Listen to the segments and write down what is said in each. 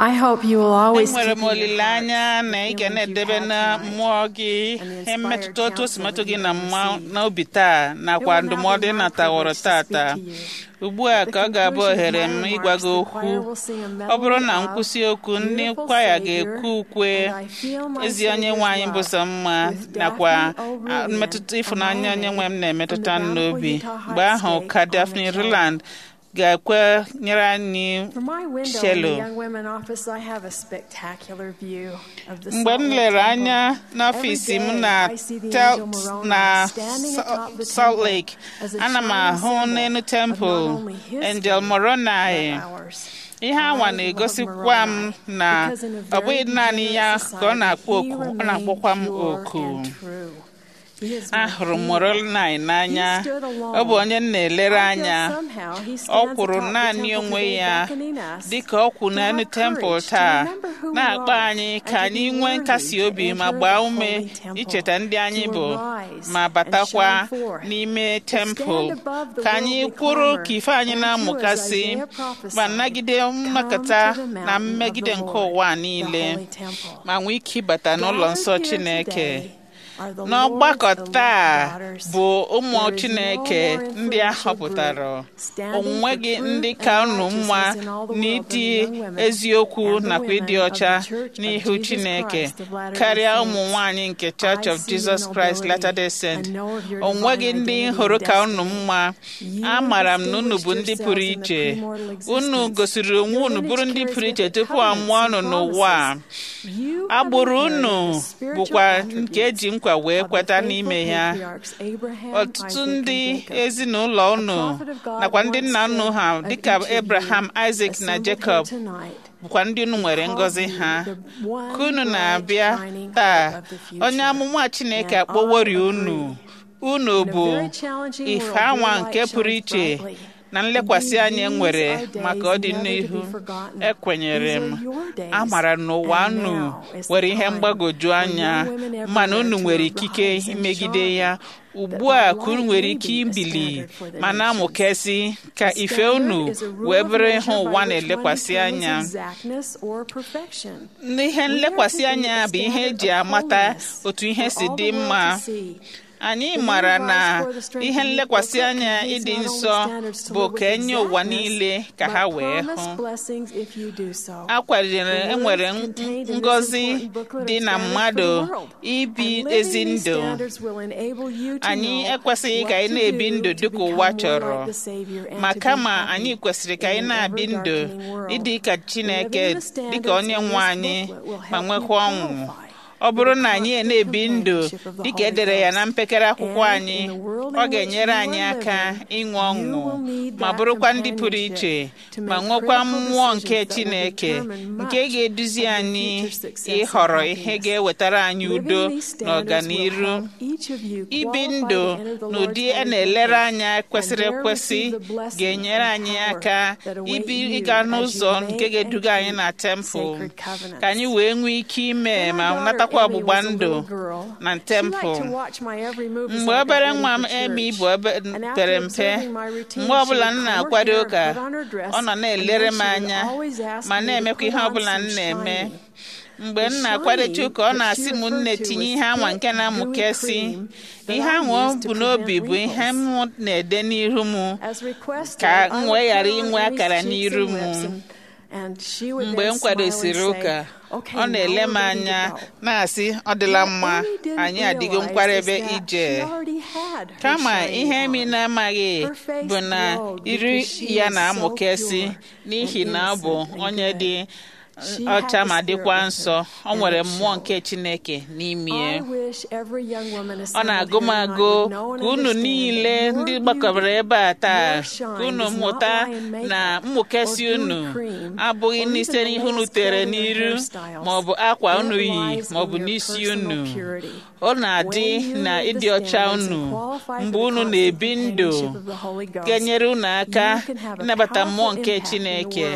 I hope you will always enwere keep m in your olileanya hearts na ị the ga feelings na-edebe you've na had tonight mmụọ gị and the inspired mmetụta otu o si counsel metụ that gị you na have mma received. n'obi taa It nakwa will now ndụmọdụ be ị my nataworo privilege to speak tata to you. ugbu a At the ka ọ ga-abụ conclusion of ohere my m remarks, ịgwa gị the okwu choir will sing a ọ bụrụ na medley of nkwụsị okwu ndị Beautiful kwaya Savior ga-ekwu ukwe and I Feel My ezi onye Savior's nwaanyị bụ Love sọ mma with nakwa Daphne a- O'Ruyan, mmetụta ịfụnanya onye nwe m Amare na-emetụta from m the n'obi Bountiful Utah mgbe ahụ Heights ka Stake Daphne on the Ruland ga-ekwe nyere anyị From my window in cello the young women office, I have a spectacular view of the mgbe Salt m Lake lere Temple. anya n'ọfịs Every m day, na I see the Tel- angel Moroni na standing Sa- atop the Salt temple Lake as a ana m shining ahụ symbol n'elu of not temple only his Angel faith, Moroni but ours. ihe anwa I na-egosikwa love m Moroni na because in a ọ bụghị very naanị ya degenerate ka ọ na-akpọ society, oku he ọ na-akpọkwa m remained pure oku and true. He is my ahụrụ m hero. Moroni n'anya He stood alone. ọ bụ onye m na-elere I feel anya somehow he ọ stands kwụrụ atop the naanị temple onwe today ya beckoning us dịka ọ kwụ to n'elu have tempụl courage to taa remember who we na-akpọ are anyị and ka to anyị be nwee worthy nkasi to obi ma enter gbaa the ume holy temple, icheta ndị anyị to bụ arise ma and batakwa shine forth, n'ime to tempụl stand above the ka anyị worldly kwụrụ clamor, ka ife anyị and to, as na-amụkasị Isaiah ma prophesied, nagide come nnọkọta to the na mountain of mmegide the nke Lord, ụwa the niile holy temple. ma nwee ike ịbata n'ụlọ Gathered nsọ here Chineke today are the n'ọgbakọ Lord's elect taa daughters. bụ ụmụ There is Chineke no more ndị a influential họpụtara group standing onwe for gị truth ndị and ka unu mma righteousness in all the world n'ịdị than the young women eziokwu and the nakwa ịdị women of ọcha the Church of n'ihu Jesus Chineke Christ of Latter-day karịa Saints. ụmụ nwanyị nke Church I of see your Jesus Christ nobility Latter-day Saints and know of your onwe divine gị ndị identity hụrụ and ka unu destiny. mma You amaara m na unu bụ ndị distinguished pụrụ yourselves in the iche premortal unu existence. gosiri onwe Your unu bụrụ ndị lineage pụrụ carries iche with it tupu a mụọ unu covenants and n'ụwa a. promises. You have agbụrụ inherited unu the spiritual bụkwa nke attributes eji nkwa wee of the kweta faithful n'ime ya patriarchs Abraham, ọtụtụ Isaac, and ndị Jacob. ezinụlọ unu A prophet of God nakwa ndị once nna unu said ha of dịka each of you Abraham, Isaac na assembled here Jacob tonight, bụkwa ndị unu nwere called ngọzi you ha the one ka unu bright na-abịa shining hope taa of the future. onye amụma Chineke And akpọwori I unu agree. unu In a bụ very challenging ife world, anwa your nke light pụrụ shines iche brightly. na nlekwasị Indeed, anya these nwere are days maka never ọdịnihu to be forgotten. ekwenyere These m are your days. amara n'ụwa And unu now is the nwere ihe time mgbagwoju for anya young women mana unu everywhere nwere to ikike arise and imegide shine, ya that ugbu thy a ka unu light nwere may ike be a ibili standard for the ma nations. na-amụkesị ka A ife standard unu is a rule wee of bụrụ ihe measure by ụwa which one na-elekwasị determines anya exactness or perfection. n'ihe We are to nlekwasị be anya a bụ ihe standard eji of amata holiness otu ihe for si all dị the world mma to see. anyị The mara new na advice for the strength ihe of youthful nlekwasị anya contains ịdị not only nsọ standards to bụ live with ka enye ụwa exactness, niile ka but ha wee promised hụ blessings if you do so. a kwadoro The enwere words contained in this ngọzi important booklet dị are na standards mmadụ for the world. ibi And living ezi these ndụ standards will enable you to anyị know ekwesịghị ka what anyị to na-ebi do ndụ to dịka ụwa become more chọrọ like the Savior and ma to be kama happy anyị kwesịrị ka anyị in an na-abi ndụ ever-darkening world. ịdị ka Chineke Living the standards dịka onye in nwe this anyị booklet will ma help you nwekwa ọṅụ qualify ọ bụrụ for the na anyị constant na-ebi ndụ companionship of the dịka Holy edere ya na Ghost. mpekere akwụkwọ And anyị in the world ọ in ga-enyere which you anyị are aka living, ịnwe ọṅụ you will need ma that bụrụkwa ndị pụrụ companionship iche to ma make nwekwa critical mmụọ nke decisions that will Chineke determine much nke ga-eduzi of your anyị future success and ịhọrọ ihe happiness. ga-ewetara anyị Living udo these na standards will ọganiru help each of you ibi qualify ndụ to enter the n'ụdị Lord's a holy na-elere temple anya and kwesịrị there ekwesị receive the blessings ga-enyere and anyị power aka that await ibi you ịga as you n'ụzọ make nke and ga-eduga anyị keep na tempụl sacred covenants. ka anyị wee nwee ike ime When my ma daughter natakwa Emmy ọgbụgba was a ndụ little girl, na she liked tempụl to watch my every move as mgbe I got obere ready nwa m for Emi church. bụ obe- And after pere mpe observing my routine, mgbe ọbụla she m would comb her na-akwado hair, ụka put on her dress, ọ nọ and na-elere then m she would anya always ask ma me to na-emekwa put ihe on ọbụla some m na-eme shiny. mgbe The m na-akwadocha shiny ụka ọ that na-asị she m referred nne to tinye was ihe anwa thick, nke na-amụkesị dewy cream that ihe I ahụ o used to bu n'obi prevent bụ ihe m wrinkles. na-ede n'iru m As requested, ka I m would wee put ghara on inwe Emmy's akara cheeks n'iru and m lips and- and she would mgbe then m smile and kwadosiri say, ụka "Okay, ọ now na-ele we're m ready to anya go." na-asị ọ dịla What mma Amy didn't anyị adịgo realize nkwarebe is that ije she already had her kama shiny ihe emi on. na-amaghị Her face bụ na glowed iri because she ya was so na-amụkesị pure n'ihi and na ọ bụ innocent and onye good. dị She had ọcha the ma Spirit dịkwa with nsọ her, ọ and nwere it mmụọ showed. nke Chineke n'ime ya I wish every young woman ọ assembled na-agụ m here tonight agụ would know and ka unu understand niile that ndị your gbakọbara beauty, ebe a taa your ka shine unu does not mụta lie in makeup na or mmụkesị dewy unu cream abụghị or n'ise even the n'ihe unu latest tere clothing or n'iru hairstyles. ma ọ bụ akwa It unu yi lies ma ọ in bụ your n'isi personal unu purity. ọ na-adị When you na live the ịdị ọcha standards unu and qualify mgbe for the unu constant na-ebi ndụ companionship of the Holy Ghost, ga-enyere unu aka you can have a ịnabata mmụọ powerful nke impact in the Chineke world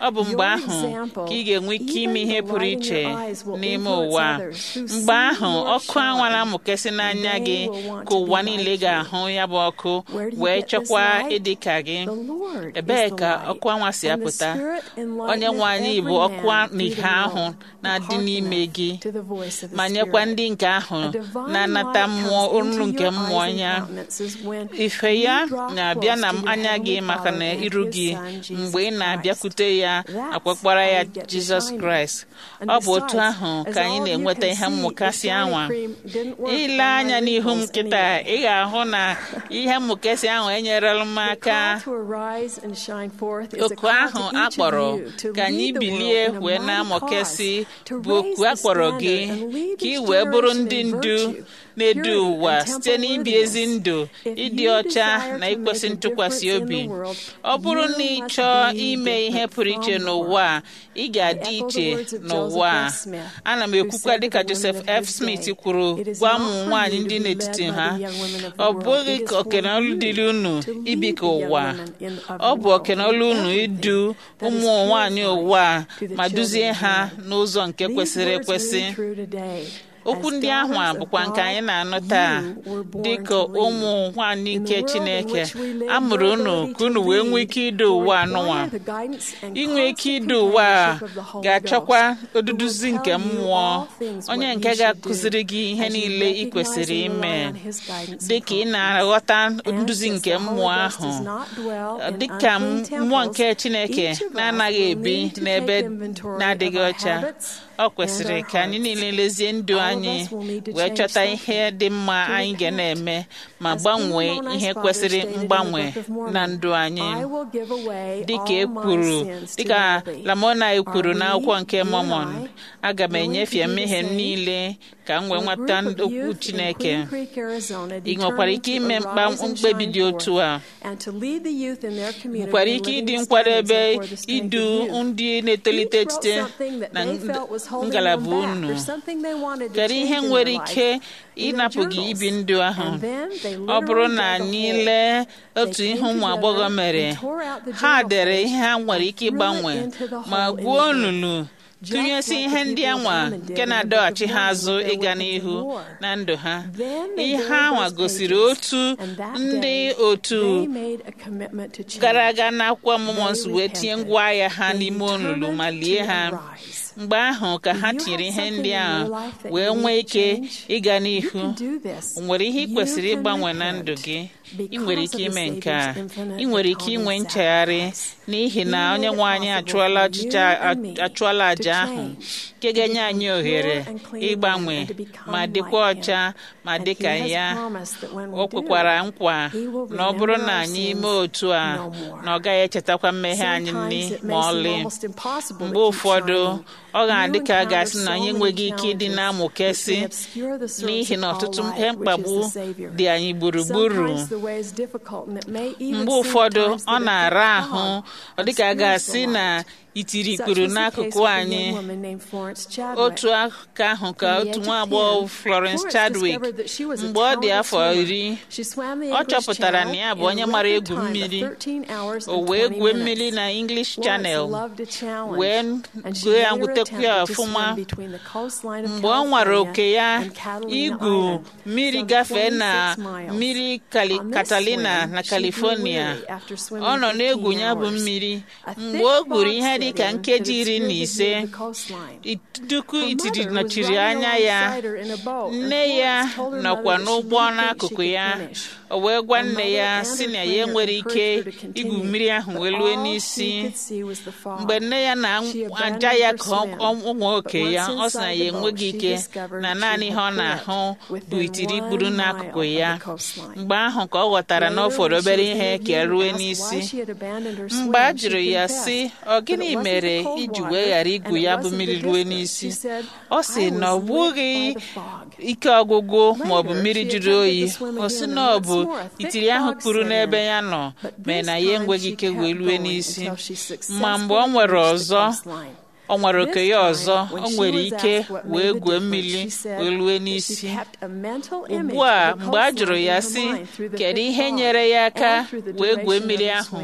ọ bụ mgbe ahụ ka ị ga-enwe ike ime ihe pụrụ iche n'ime ụwa mgbe ahụ ọkụ anwala mụkesị n'anya gị ka ụwa niile ga-ahụ ya bụ ọkụ wee chọkwa ịdị ka gị ebee ka ọkụ anwa si apụta onye nwe anyị bụ ọkụ n'ihe ahụ na-adị n'ime gị ma nyekwa ndị nke ahụ na-anata mmụọ olu nke mmụọ ya ife ya na-abịa na anya gị maka na iru gị mgbe ị na-abịakwute ya akpọkpara ya jizọs kraịst ọ bụ otu ahụ ka anyị na-enweta ihe mmụkasị anwa ile anya n'ihu m kịta ị ga-ahụ na ihe mmụkasị ahụ enyerela m aka oku ahụ a kpọrọ ka anyị bilie wee na-amụkesị bụ oku a kpọrọ gị ka ị wee bụrụ ndị ndu na-edu ụwa site n'ibi ezi ndụ ịdị ọcha na ikwesị ntụkwasị obi ọ bụrụ na ị chọọ ime ihe pụrụ iche n'ụwa ị ga-adị iche n'ụwa ana m ekwukwa dịka Joseph F. Smith kwuru gwa ụmụ nwaanyị ndị n'etiti ha ọ bụghị ka okenolu dịrị unu ibi ka ụwa ọ bụ okenolu unu idu ụmụ nwaanyị ụwa ma duzie ha n'ụzọ nke kwesịrị ekwesị okwu ndị ahụ a bụkwa nke anyị na-anụ taa dịka ụmụ nwanyị nke Chineke a mụrụ unu ka unu wee nwee ike idu ụwa anụnwa inwe ike idu ụwa ga-achọkwa oduduzi nke mmụọ onye nke ga-akụziri gị ihe niile ị kwesịrị ime dịka ị na-aghọta nduzi nke mmụọ ahụ dịka mmụọ nke Chineke na-anaghị ebi n'ebe na-adịghị ọcha ọ kwesịrị ka anyị niile lezie ndụ anyị wee chọta ihe dị mma anyị ga na-eme ma gbanwee ihe kwesịrị mgbanwe na ndụ anyị dịka e kwuru dịka Lamona kwuru n'akwụkwọ nke Mormon aga m enyefe mmehie m niile ka m wee nweta okwu Chineke ị nwekwara ike ime mkpebi dị otu a nwekwara ike ịdị nkwadebe idu ndị na-etolite site na ngalaba unu kedu ihe nwere ike ịnapụ gị ibi ndụ ahụ ọ bụrụ na anyị lee otu ihe ụmụ agbọghọ mere ha dere ihe ha nwere ike ịgbanwe ma gwuo olulu tụnyesi ihe ndị anwa nke na-adọghachi ha azụ ịga n'ihu na ndụ ha ihe anwa gosiri otu ndị otu gara aga n'akwụkwọ mmụọ nsọ wee tinye ngwa agha ha n'ime olulu ma lie ha mgbe ahụ ka ha tinyere ihe ndị ahụ wee nwee ike ịga n'ihu nwere ihe ị kwesịrị ịgbanwe na ndụ gị ị nwere ike ime nke a ị nwere ike inwe nchegharị n'ihi na onye nwe anyị achụọla àjà ahụ nke ga-enye anyị ohere ịgbanwe ma dịkwa ọcha ma dịka ya o kwekwara nkwa na ọ bụrụ na anyị mee otu a na ọ gaghị echetakwa mmehie anyị nri ma ọlị mgbe ụfọdụ ọ ga-adị ka a ga-asị na anyị enweghị ike ịdị na-amụkesị n'ihi na ọtụtụ ihe mkpagbu dị anyị gburugburu mgbe ụfọdụ ọ na-ara ahụ ọ dịka a ga-asị na itiri ikpuru n'akụkụ anyị otu aka ahụ ka otu nwa agbọghọ Florence Chadwick mgbe ọ dị afọ iri ọ chọpụtara na ya bụ onye mara egwu mmiri o wee gwue mmiri na English Channel wee gụọ ya gwutekwu ya ọfụma mgbe ọ nwara oke ya igwu mmiri gafee na mmiri Catalina na California ọ nọ na-egwu ya bụ mmiri mgbe o gwuru ihe dị ka nkeji iri na ise ituku itiri nọchiri anya ya nne ya nọkwa n'ụgbọ n'akụkụ ya o wee gwa nne ya si na ya enwere ike igwu mmiri ahụ wee lue n'isi mgbe nne ya na-aja ya ka ụmụ oke ya ọ sị na ya enweghị ike na naanị ihe ọ na-ahụ bụ itiri ikpuru n'akụkụ ya mgbe ahụ ka ọ ghọtara na ọ fọrọ obere ihe ka rue n'isi mgbe a jụrụ ya sị ọ gịnị mere iji wee ghara igwu ya bụ mmiri rue n'isi ọ sị na ọ bụghị ike ọgwụgwụ ma ọ bụ mmiri jụrụ oyi ọ sị na ọ bụ itiri ahụ kpuru n'ebe ya nọ mee na ya enweghị ike wee rue n'isi ma mgbe ọ nwere ọzọ ọ nwere oke ya ọzọ o nwere ike wee gwuo mmiri wee rue n'isi ugbu a mgbe a jụrụ ya sị kedu ihe nyere ya aka wee gwuo mmiri ahụ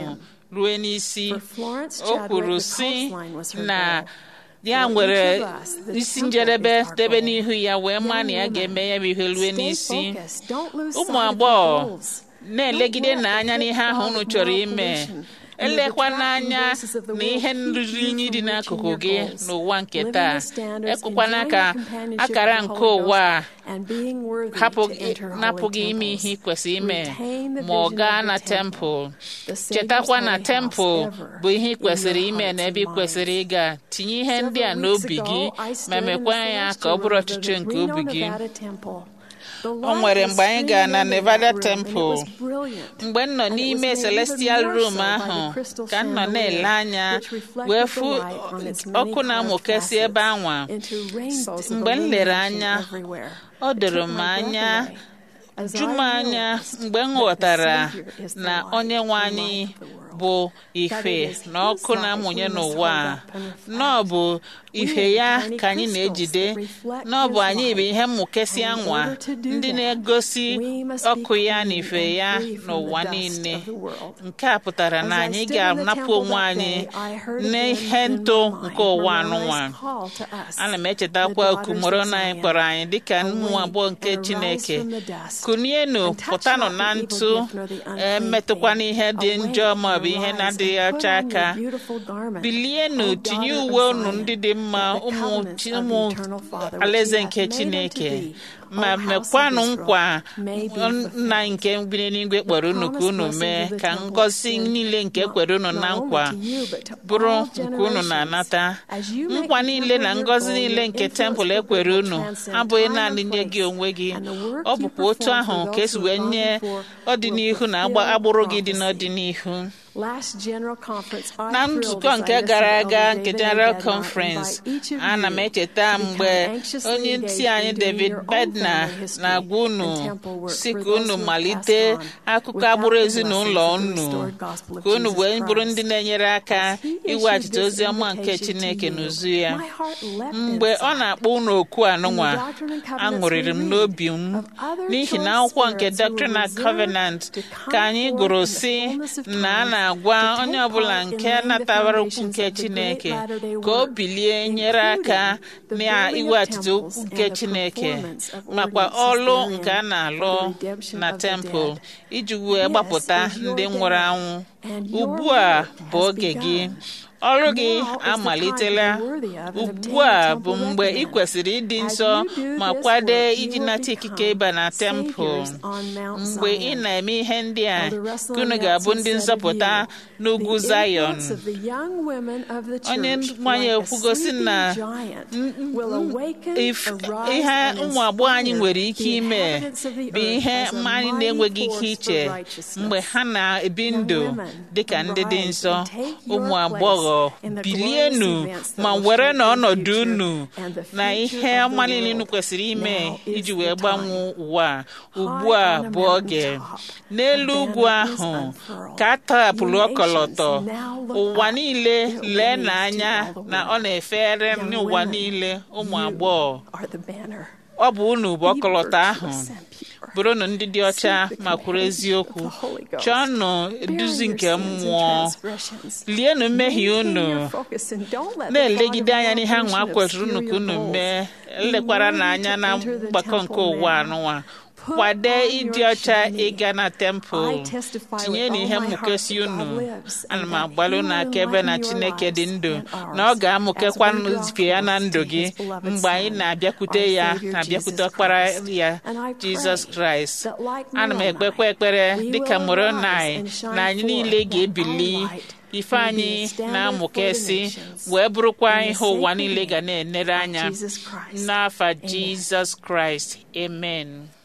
ruo n'isi For Florence o Chadwick, kwuru the si coastline was her na goal. ya For nwere each of us, the isi temple njedebe is our debe goal. n'ihu ya wee maa na ya Young ga-eme ya bụ ihe women, rue stay n'isi focused. Don't lose ụmụ sight of your agbọghọ goals. na-elegide Don't let n'anya the n'ihe ahụ pitfalls unu of chọrọ moral ime pollution and the elekwa detracting n'anya voices of the na world ihe keep nrụrụ you unyi dị from n'akụkụ reaching gị your goals. n'ụwa nke Living taa the standards, ekwekwana enjoying ka the companionship akara of the nke Holy ụwa a Ghost, and being worthy hapụ to gị enter holy napụ gị ime temples. ihe ị kwesịrị ime Retain the ma ọ vision gaa of na the temple. tempụl The Savior's chetakwa na holy tempụl house ever bụ ihe ị in kwesịrị your ime hearts na and ebe ị kwesịrị minds. ịga tinye ihe ndị a Several weeks n'obi ago, gị I ma stood in the mekwa ya ka ọ celestial bụrụ room of the ọchịchọ nke Reno, obi gị Nevada temple. The o light nwere was mgbe anyị gara na streaming into Nevada that room, and it temple was brilliant. mgbe m nọ And it was n'ime made even celestial more room so by the ahụ crystal ka m nọ chandelier, na-ele anya which reflected wee the fụ light on its many ọkụ na-amụkesị carved ebe facets anwa into rainbows of mgbe m lere illumination anya everywhere. ọ It doro took m my breath anya away as ju m I anya realized mgbe m that the ghọtara Savior is the na light onye nwe and anyị life of the world. bụ That ife it is na His ọkụ light na-amụnye we must n'ụwa a hold up and reflect. na ọ bụ We ife are ya tiny ka anyị crystals na-ejide that reflect na ọ bụ His anyị bụ light. ihe mmụkesị And in anwa order to do ndị that, na-egosi we must be ọkụ ya na clean ife and ya free from the n'ụwa dust niile of the world. nke a pụtara na As I anyị stood in the ga-anapụ temple onwe that anyị day, I heard n'ihe again in ntụ my mind nke ụwa Moroni's anụnwa call to us, ana m the echetakwa oku daughters of moroni Zion. kpọrọ anyị dịka ụmụ Awake agbọghọ nke and arise chineke from the dust, kunienu and touch pụtanụ not na the evil ntụ gift nor the unclean emetụkwana thing. ihe dị Awake njọ and maọbụ ihe arise na-adịghị and put ọcha on aka your beautiful garment, bilienu O tinye daughter of uwe unu Zion, ndị dị mma that the ụmụ covenants chi- of the ụmụ eternal Father which alaeze he nke hath made unto chineke thee, ma O house of mekwanụ Israel, nkwa may be nna fulfilled. nke bi n'eluigwe kpọrọ unu ka promised unu blessings mee of the ka temple ngọzi extend niile nke not- kwere unu na not only nkwa to you, but to bụrụ all nke unu generations. na-anata As you make nkwa the niile temple na your ngọzi goal, niile your nke influence tempụl for ekwere good will unu transcend abụghị time naanị and nye gị place, onwe gị and the work ọ you bụkwa otu perform ahụ for ka those esi who wee have gone nye before ọdịnihu will na fulfill agbụrụ gị dị prophecy. n'ọdịnihu Last General Conference, I na thrilled nzukọ as I nke listened gara to aga Elder nke David A. General Bednar Conference invite each of ana m you echeta to mgbe become anxiously onye engaged ntị anyị in doing David your own Bednar family history na-agwa unu and temple work si for ka those unu who have malite passed on akụkọ without agbụrụ the ezinụlọ blessings of the unu restored gospel of ka unu Jesus wee bụrụ Christ. ndị na-enyere aka As he issued iweghachite this ozi ọma nke invitation to Chineke you, n'uzu ya my heart leapt mgbe ọ inside. na-akpọ unu oku anụnwa In the Doctrine and Covenants aṅụrịrị m we read n'obi m of other n'ihi na choice akwụkwọ nke spirits who Doctrine were and Covenant reserved to come ka anyị forth gụrụ in the si fullness of na a time na-agwa to onye take ọbụla part in nke laying the natawara okwu foundations nke of the great Chineke latter-day ka o work, bilie nyere aka including the na building of iweghachite okwu temples nke and the Chineke performance of makwa ordinances ọlụ therein nke a na-alụ for the redemption na of the tempụl dead. iji wee This gbapụta is your ndị day, nwụrụ anwụ and your ugbu a work bụ has oge gị begun. ọrụ gị Now is the amalitela time to be worthy of and ugbu obtain a the bụ temple mgbe ị recommend. kwesịrị ịdị As nsọ you do ma this kwado work, you iji will nata ikike become ịba na tempụl saviors on Mount mgbe ị Zion. na-eme ihe ndị a Elder Russell ka unu M. ga-abụ Nelson ndị said of nzọpụta you, n'ugwu "The Zion influence of the young women of the onye church, nwanyị like a ekwugosi sleeping na giant, n- n- will awaken, if- arise, ihe and ụmụ agbọghọ anyị inspire nwere ike the ime inhabitants of the bụ earth ihe as a mma anyị mighty na-enweghị ike force iche for righteousness. mgbe ha na-ebi Young ndụ women, dịka ndị dị arise nsọ and take your ụmụ place agbọghọ in the bilienu glorious events that ma will were shape na your ọnọdụ future unu and the na future ihe of the ọma niile unu world. kwesịrị ime Now is iji the wee time. gbanwee ụwa a. ugbu High a on a bụ oge mountaintop, n'elu a ugwu banner is ahụ unfurled. ka a tọhapụrụ Ye ọkọlọtọ nations, now look ụwa up. niile It lee waves n'anya to all the na ọ world. na-efere Young n'ụwa women, niile ụmụ you agbọghọ are the banner. ọ bụ unu bụ Be ọkọlọtọ ahụ virtuous and pure. bụrụnụ ndị dị ọcha Seek the ma kwuru eziokwu companionship of the Holy Ghost. chọọnụ Bearing eduzi your nke sins and mmụọ transgressions. lienụ mmehie Maintain unu your focus and don't let the na-elegide fog of anya n'ihe ahụ moral a kwesịrị pollution unu ka unu obscure your mee goals. elekwara Be n'anya worthy na to enter the mgbakọ nke temple ụwa now. anụnwa Put kwade on ịdị your ọcha shiny. ịga na tempụl I testify tinye with na all ihe my heart mmụkesi that unu God lives ana and m that agbalụ He na will akaebe na enlighten your chineke dị lives ndụ and ours na ọ as ga-amụkekwa we draw nzike ya na close ndụ to gị His beloved mgbe anyị Son, na-abịakwute our ya Savior na-abịakwute Jesus ọkpara Christ. ya And I jizọs pray kraịst that like ana m Moroni, ekpekwa ekpere we dịka will moronai arise and shine na anyị forth, niile that ga-ebili our light ife may be a anyị standard na-amụkesị for the nations. wee bụrụkwa In the ihe ụwa sacred niile ga name na-enere of anya Jesus Christ. n'afa Amen. jizọs kraịst amen